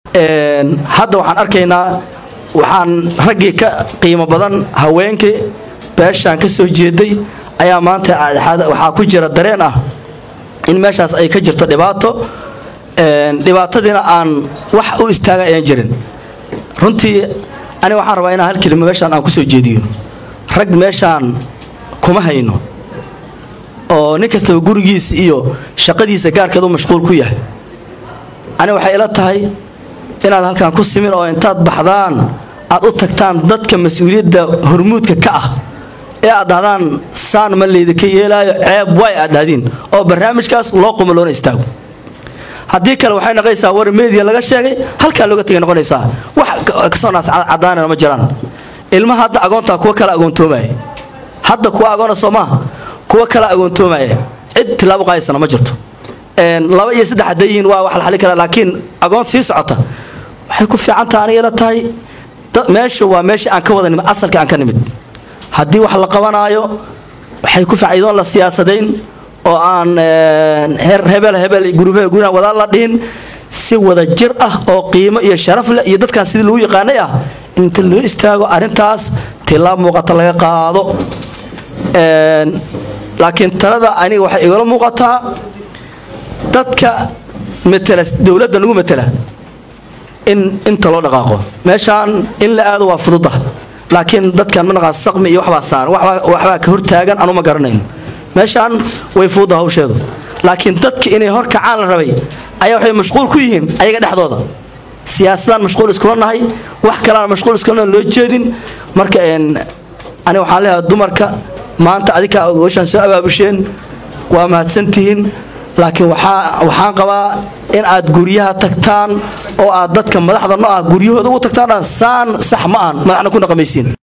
hadda waxaan arkaynaa waxaan raggii ka qiimo badan haweenkii beeshaan ka soo jeeday ayaa maanta waxaa ku jira dareen ah in meeshaas ay ka jirto dhibaato dhibaatadiina aan wax u istaaga ayaan jirin runtii aniga waxaan rabaa inaan hal kelima meeshaan aan ku soo jeediyo rag meeshaan kuma hayno oo nin kastaba gurigiisa iyo shaqadiisa gaarkeed u mashquul ku yahay aniga waxay ila tahay inaad halkaan ku simin oo intaad baxdaan aad u tagtaan dadka mas-uuliyadda hormuudka ka ah ee aad dhahdaan saan ma laydinka yeelaayo ceeb way aad dhahdiin oo barnaamijkaas loo qumo loona istaago haddii kale waxay noqonaysaa war media laga sheegay halkaa looga tegay noqonaysaa wax kasoo naas cadaanana ma jiraan ilmaha hadda agoontaa kuwa kala agoontoomaya hadda kuwa agoona soo maaha kuwa kala agoontoomaya cid tilaabo qaadaysana ma jirto laba iyo saddex hadday yihiin waa wax la xalin karaa laakiin agoon sii socota waxay ku fiicantaha aniga la tahay meesha waa meesha aan ka wada nimid asalka aan ka nimid haddii wax la qabanaayo waxay ku fiican idoon la siyaasadayn oo aan heer hebel hebel gurubhe gurina wadaan la dhihin si wada jir ah oo qiimo iyo sharaf leh iyo dadkan sidii lagu yaqaanay ah inta loo istaago arrintaas tilaab muuqata laga qaado laakiin talada aniga waxay igala muuqataa dadka matela dowladda nagu matela in inta loo dhaqaaqo meeshaan in la aado waa fududa laakiin dadkan manaqaa saqmi iyo waxbaa saaran waxbaa ka hortaagan anu ma garanayn meeshaan way fududa hawsheedu laakiin dadka inay hor kacaan la rabay ayaa waxay mashquul ku yihiin ayaga dhexdooda siyaasadaan mashquul iskula nahay wax kaleaan mashquul iskula loo jeedin marka aniga waxaan leeyahay dumarka maanta adinkaa ogashaan soo abaabusheen waa mahadsantihiin laakiin waxaan qabaa in aad guryaha tagtaan oo aad dadka madaxda no ah guryahooda ugu tagtaan saan sax ma ahan madaxna ku dhaqamaysiin